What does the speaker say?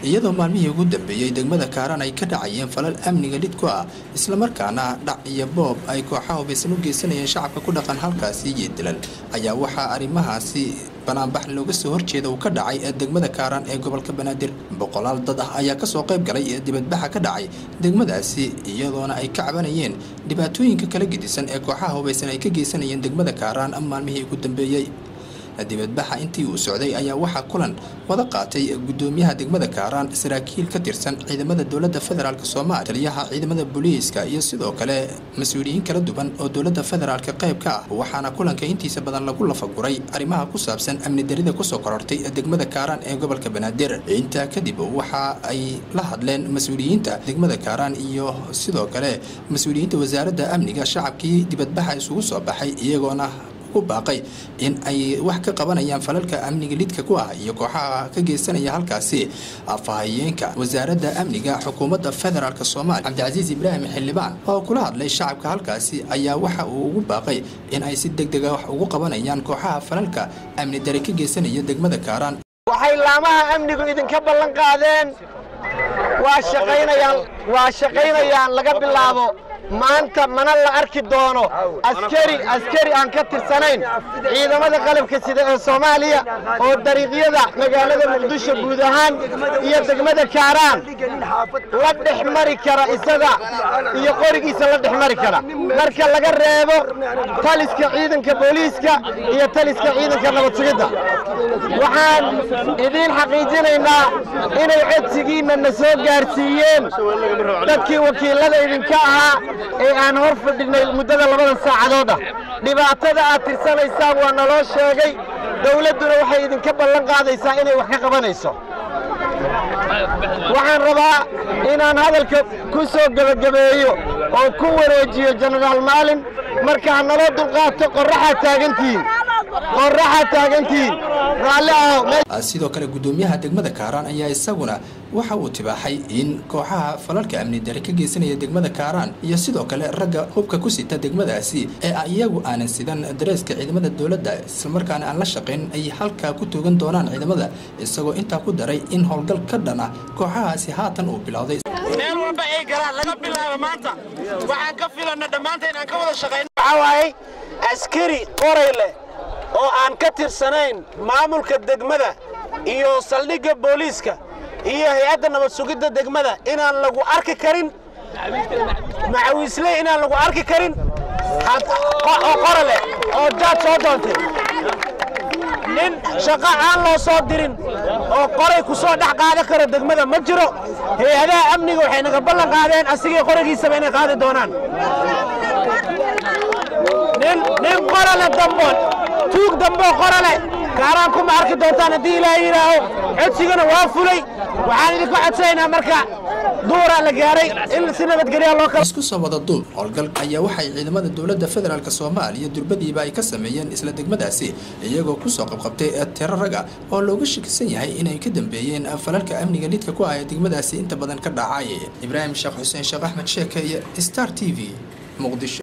iyadoo maalmihii ugu dambeeyey degmada kaaraan ay ka dhacayeen falal amniga lid ku ah islamarkaana dhac iyo boob ay kooxaha hubaysan u geysanayeen shacabka ku dhaqan halkaasi iyo dilan ayaa waxaa arrimahaasi banaanbax looga soo horjeeda uu ka dhacay ee degmada kaaraan ee gobolka banaadir boqolaal dad ah ayaa kasoo qayb galay ee dibadbaxa ka dhacay degmadaasi iyadoona ay ka cabanayeen dhibaatooyinka kala gedisan ee kooxaha hubaysan ay ka geysanayeen degmada kaaraan maalmihii ugu dambeeyey dibadbaxa intii uu socday ayaa waxaa kulan wada qaatay gudoomiyaha degmada kaaraan saraakiil ka tirsan ciidamada dowlada federaalk soomaaliya taliyaha ciidamada booliiska iyo sidoo kale mas-uuliyiin kala duwan oo dowlada federaalk qayb ka ah waxaana kulanka intiisa badan lagu lafaguray arrimaha ku saabsan amni darida kusoo korortay degmada kaaraan ee gobolka banaadir intaa kadib waxa ay la hadleen mas-uuliyiinta degmada kaaraan iyo sidoo kale mas-uuliyiinta wasaaradda amniga shacabkii dibadbaxa isugu soo baxay iyagoona baaqay in ay wax ka qabanayaan falalka amniga lidka ku ah iyo kooxaha ka geysanaya halkaasi afahayeenka wasaaradda amniga xukuumadda federaalk soomaaliya cabdicasiis ibraahim xildhibaan oo kula hadlay shacabka halkaasi ayaa waxa uu ugu baaqay in ay si deg dega wax ugu qabanayaan kooxaha falalka amni dare ka geysanaya degmada kaaraan waxay laamaha amnigu idinka ballan qaadeen waa shaqaynayaan waa shaqaynayaan laga bilaabo maanta mana la arki doono askari askari aan ka tirsanayn ciidamada qalabka sida ee soomaaliya oo dariiqyada magaalada muqdisho guud ahaan iyo degmada kaaraan la dhex mari kara isaga iyo qorigiisa la dhex mari kara marka laga reebo taliska ciidanka booliiska iyo taliska ciidanka nabad sugidda waxaan idiin xaqiijinaynaa inay codsigiinna na soo gaarsiiyeen dadkii wakiilada idinka ahaa ee aan hor fadhinay muddada labadan saacadooda dhibaatada aad tirsanaysaan waa naloo sheegay dawladduna waxay idinka ballan qaadaysaa inay wax ka qabanayso waxaan rabaa inaan hadalka ku soo gebagabeeyo oo ku wareejiyo jenaraal maalin marka ha naloo dulqaato qorraxaad taagantihiin qorraxaad taagantihiin raalli aho sidoo kale gudoomiyaha degmada kaaraan ayaa isaguna waxa uu tibaaxay in kooxaha falalka amni dare ka geysanaya degmada kaaraan iyo sidoo kale ragga hubka ku sita degmadaasi ee iyagu aanan sidan dareeska ciidamada dowladda islamarkaana aan la shaqayn ay halkaa ku toogan doonaan ciidamada isagoo intaa ku daray in howlgal ka dhan ah kooxahaasi haatan uu bilowday meel walba ay galaan laga bilaabo maanta waxaan ka filana dhammaanta inaan ka wada shaqayno waxaa waaye askari qoray leh oo aan ka tirsanayn maamulka degmada iyo saldhigga booliiska iyo hay-adda nabad sugidda degmada inaan lagu arki karin macawiisley inaan lagu arki karin oo qora leh oo jaad soo doontay nin shaqo aan loo soo dirin oo qoray ku soo dhex qaadan karo degmada ma jiro hay-adaha amniga waxay naga ballan qaadeen asigii qorigiisaba inay qaadi doonaan nin qorale dambo tuug dambo qorale kaaraan kuma arki doontaan haddii ilaaha yidhaaho codsigana waa fulay waxaan idinka codsanaynaa marka duuraa la gaaray in si nabadgelya loo kala isku soo wada duub howlgal ayaa waxay ciidamada dowladda federaalk soomaaliya durbadiiba ay ka sameeyeen isla degmadaasi iyagoo kusoo qabqabtay tiro raga oo looga shakisan yahay inay ka dambeeyeen falalka amniga lidka ku ah ee degmadaasi inta badan ka dhacay ibraahim sheekh xuseen sheekh axmed sheeke iyo star t v muqdisho